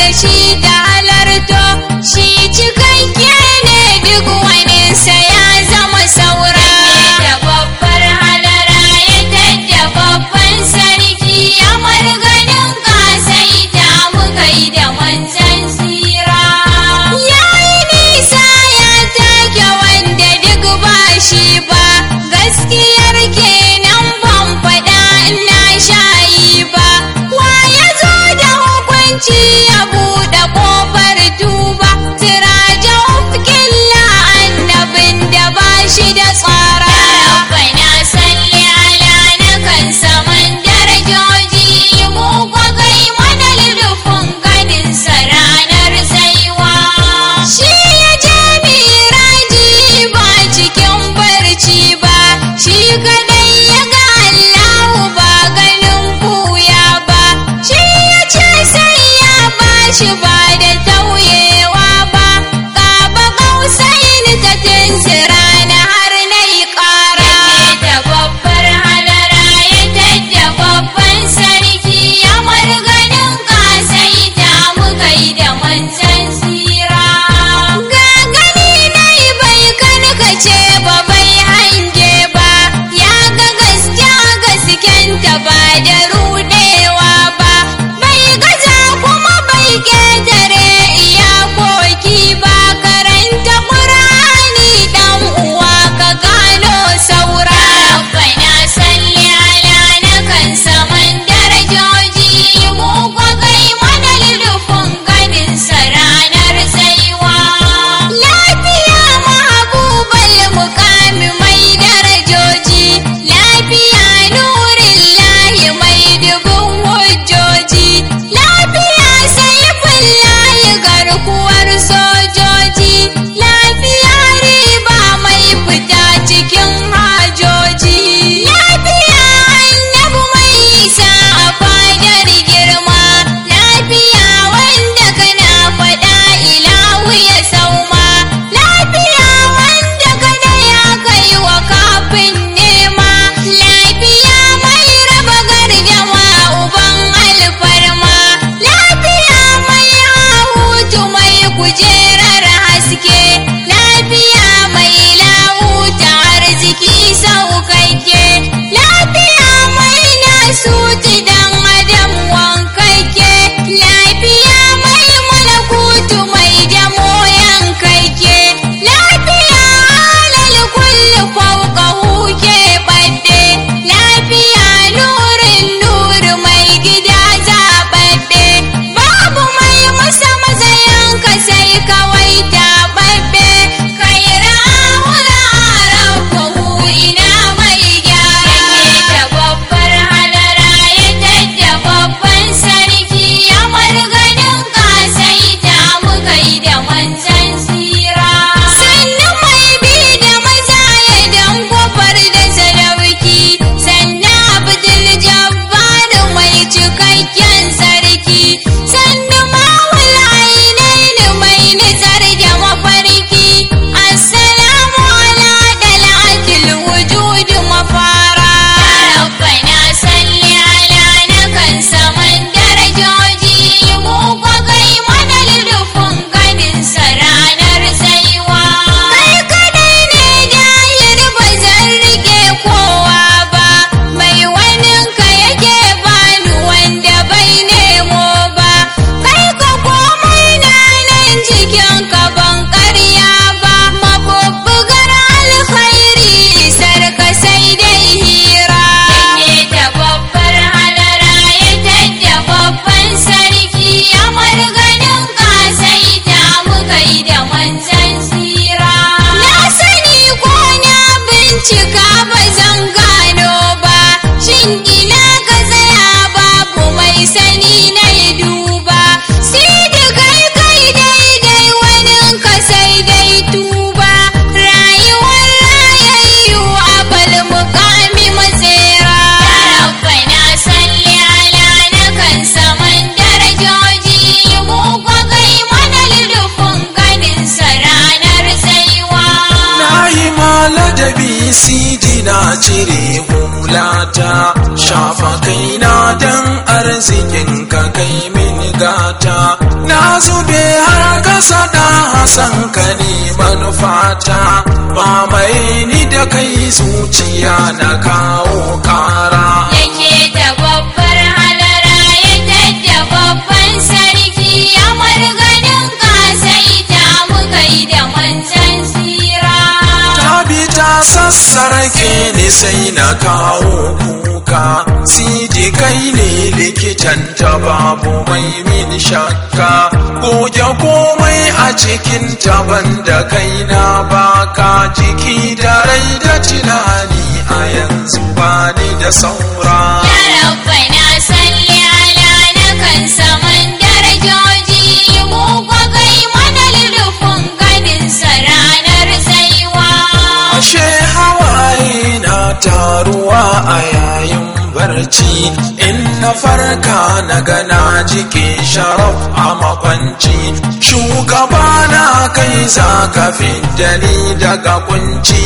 shi da halarto shi cikakke ne duk waninsa ya zama saura da babbar halara ya tadda babban sarki ya marganin kasaita mu kai da manzan tsira ya yi nisa ya take wanda duk ba shi ba gaskiyar kenan ban faɗa ina shayi ba wa ya zo da hukunci ya buɗe ƙofar tuba siraja ufkilla annabin da ba shi da tsara rabbana salli ala na kan saman darajoji mu kwa kai mana lulufin ganin sa ranar saiwa shi ya je miraji ba cikin barci ba shi kadai ya ga Allahu ba ganin kuya ba shi ya ce sai ya bashi ba da tauyewa ba gaba kausain ta tinsira na har na yi ƙara da babbar halara ya tadda babban sarki ya marganin kasaita mu kai da manzan tsira ga gani nai bai karkace ba bai hange ba ya ga gaskiya gaskenta ba da rudewa ba bai gaza kuma bai ketare iyakoki ba karanta ƙur'ani dan uwa ka gano saura rabbana salli ala na kan saman darajoji mu kwa kai mana lulufin ganin sa ranar saiwa lafiya mahabubal mukami mai darajoji lafiya nurin lahi mai dubun hujjoji lafiya saifin lahi garkuwar sojoji lafiya riba mai fita cikin hajoji lafiya annabu mai isa a fadar girma lafiya wanda kana faɗa ilahu ya sauma lafiya wanda kada ya kai wa kafin nema lafiya mai raba gardama uban alfarma lafiya mai hahutu mai kujerar haske lafiya mai lahuta arziki saukakke lafiya mai nasuti dan adam wankakke lafiya mai malakutu mai damo yankakke lafiya alal kulli fawqahu ke badde lafiya nurin nur mai gida zababbe babu mai masa mazayanka sai kawai tababbe kai rahura rafahu ina mai gyara da babbar halara ya tadda babban sarki ya marganin kasaita mu kai da manzan tsira sannan mai bi da maza ya dan kofar da sadauki sannan abdul jabbar mai cikakken sarki sannan mawul ainihin mai nizar da mafarki assalamu ala dal'atil wujud mafara rabbana salli ala na kan saman darajoji mu kwa kai mana lulufin ganin sa ranar saiwa kai kadai ne dayar ba zan rike kowa ba mai waninka yake bani wanda bai nemo ba kai ka komai na nan cikin ka ban karya ba mabubbugar alkhairi sarka sai dai hira da babbar halara ya tadda babban sarki ya marganin kasaita mu kai da manzan tsira na sani ko na bincika ba zan gano ba shin ina ka tsaya babu mai sani na duba sai da kai kai daidai wani ka sai dai tuba rayuwar rayayyu abal mukami matsera rabbana salli ala na kan saman darajoji mu kwa kai mana lulufin ganin sa ranar saiwa Na yi maladabi sidi na cire hulata shafa kaina dan arzikin ka kai mini gata na zube har kasa da hasan ka ne manufata ba mai ni da kai zuciya na kawo kara yake da babbar halara ya tadda babban sarki ya marganin kasaita muka yi da manzan tsira ta bi ta sassarake ni sai na kawo kuka sidi kai ne likitan ta babu mai min shakka goge komai a cikin taban da kai na baka jiki da rai da tunani a yanzu ba ni da saura ya rabbana salli ala na kan saman darajoji mu kwa kai mana lulufin ganin sa ranar tsaiwa ashe hawaye na taruwa a yayin barci in na farka na gana jike sharaf a makwanci shugaba na kai zaka fidda ni daga kunci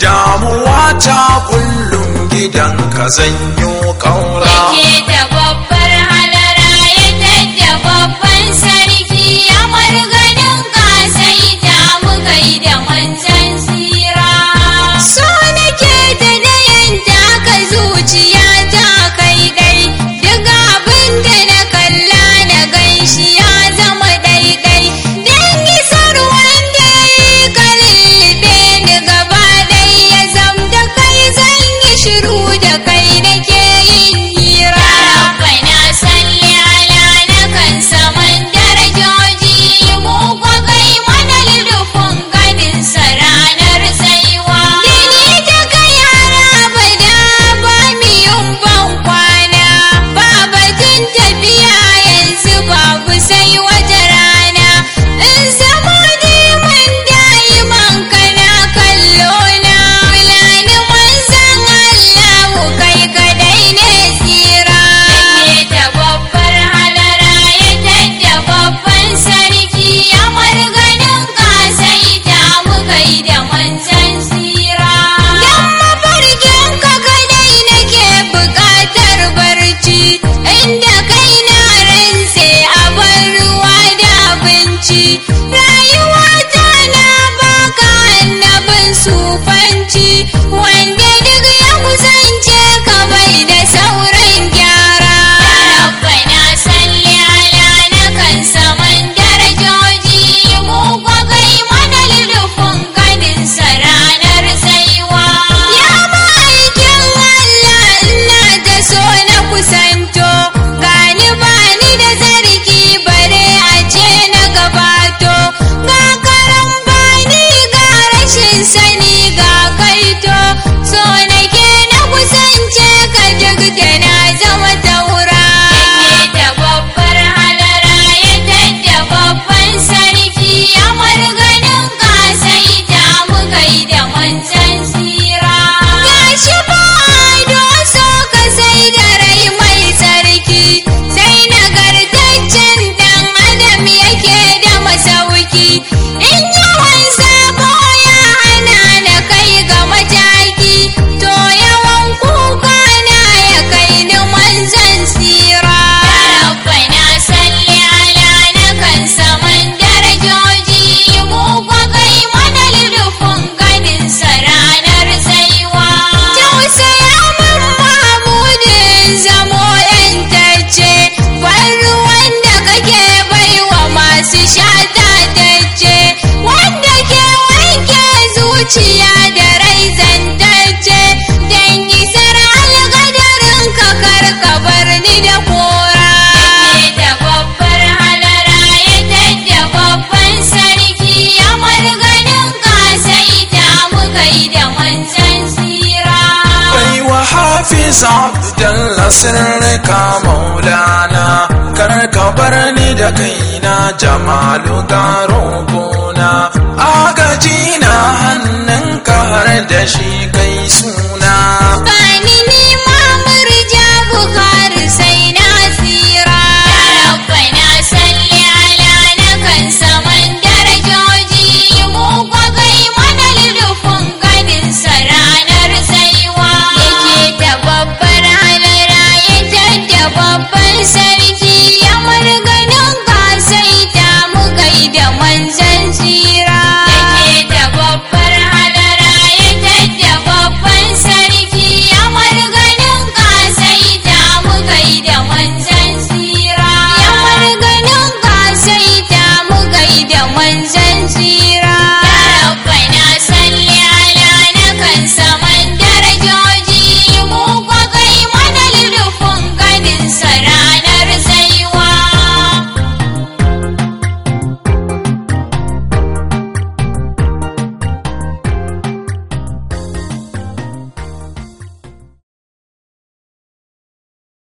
damuwa ta kullum gidan ka zanyo kaura yake da babbar halara ya tadda babban sarki ya marganin kasaita muka yi da manzan tsira so nake da dayan taka zuciya ta kai dai duk abin da na kalla na ganshi ya zama daidai dan isar wanda ya yi kallibe ni gaba dai ya zam da kai zan yi shiru da kai nake yin hira rabbana salli ala na kan saman darajoji mu kwa kai mana lulufin ganin sa ranar tsaiwa Dini da kai har abada ba mi yin ban kwana ba batun tafiya yanzu babu sai wata rana in zama neman da'iman kana kallo na fulani manzan Allahu kai kadai ne tsira yake da babbar halara ya tadda babban sarki ya marganin kasaita muka yi da manzan tsira dan mafarkin ka kadai nake buƙatar barci inda kai na rantse a bar ruwa da abinci rayuwa ta na baka annabin sufanci wanda duk ya kusance ka bai da sauran gyara rabbana salli ala na kan saman darajoji mu kwa kai mana lulufin ganin sa ranar tsaiwa ya ma'aikin Allah ina ta so na kusanto gani bani da zargi bare a ce na gabato ga karan bani ga rashin sani ga kaito so nake na kusance ka duk da na zama taura yake da babbar halara ya tadda babban sarki ya marganin kasaita muka yi da manzan tsira gashi ba ado so ka sai da rai mai tsarki sai nagartaccen dan adam yake da masauki in yawan sabo ya hana na kai ga mataki to yawan kuka na ya kai ni manzan tsira rabbana salli ala na kan saman darajoji mu kwa kai mana lulufin ganin sa ranar tsaiwa tausaya min mahmudin zamo yantacce ban ruwan da kake baiwa masu shata tacce wanda ke wanke zuciya da rai zantacce dan isar algadarin ka karka bar ni da kora da babbar halara ya tadda babban sarki ya marganin kasaita muka yi da manzan tsira kai wa hafiz abdallah sirrika maulana kar ka bar ni da kaina jamalu garo gona agaji na hannunka har da shi kai suna Bani ni